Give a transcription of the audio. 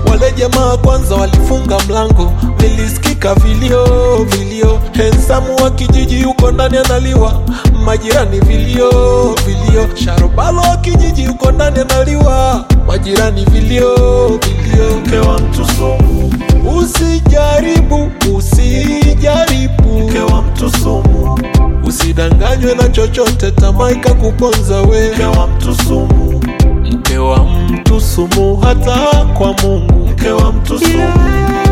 Wale jamaa kwanza walifunga mlango, vilisikika vilio vilio. Hensamu wa kijiji yuko ndani analiwa, majirani vilio vilio. Sharobalo wa kijiji yuko ndani analiwa, majirani vilio vilio. Mke wa mtu sumu, Usijaribu, usijaribu, mke wa mtu sumu, usidanganywe na chochote, tamaa ikakuponza we. mke wa mtu sumu, Mke wa mtu sumu hata kwa Mungu. mke wa mtu sumu,